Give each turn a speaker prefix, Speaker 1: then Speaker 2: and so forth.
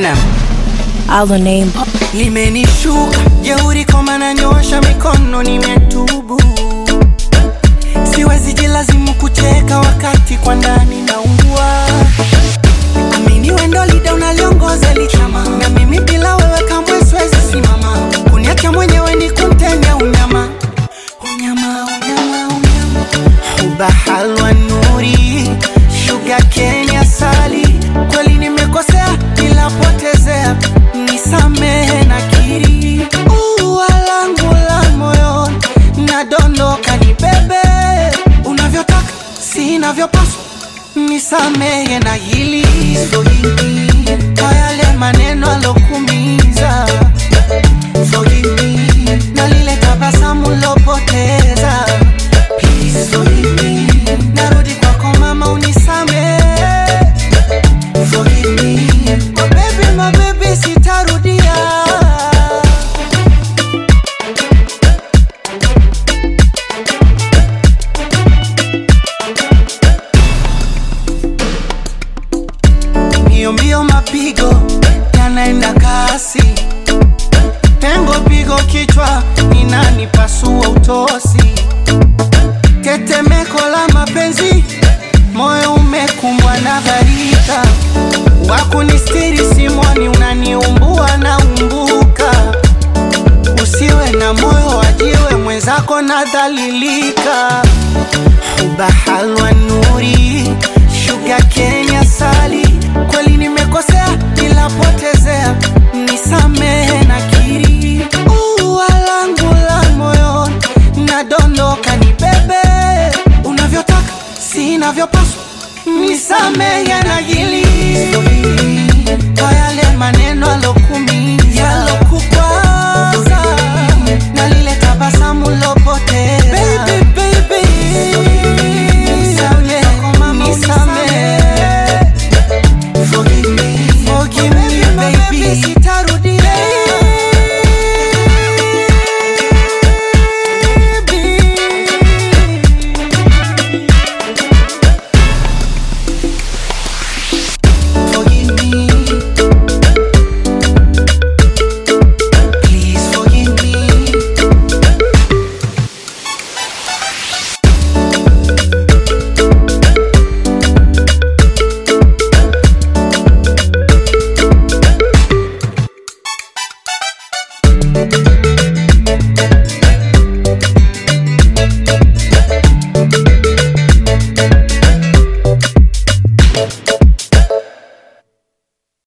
Speaker 1: Eminem.
Speaker 2: Our name.
Speaker 3: limenishuka jeuri koma nanyosha mikono nimetubu siwezi jilazimu kucheka wakati kwa ndani naungua amini wendo lida unaliongoza lichama na mimi bila wewe kamwe siwezi simama kuniacha mwenyewe ni kumtenya unyama unyama unyama unyama huba halwa nuri shuga kenya sali kweli nimekosea nilapotezea nisamehe na kiri ua langu la moyo nadondoka ni bebe unavyotaka sinavyopaswa nisamehe na hili Forgive me kwa yale maneno alokumiza Forgive me na lile tabasamu lopoteza Please forgive me narudi kwako mama unisamehe Forgive me my baby, my baby sitarudia mbio mbio mapigo yanaenda kasi pengo pigo kichwa ni nani pasua utosi tetemeko la mapenzi moyo umekumbwa na gharika wakunistiri simoni unaniumbua na umbuka usiwe na moyo wajiwe mwenzako nadhalilika huba halwa nuri shuga kenya sali kweli nimekosea nilapotezea nisamehe na kiri ua langu la moyo nadondoka ni bebe unavyotaka sinavyopaswa nisamehe na hili kwa yale maneno alo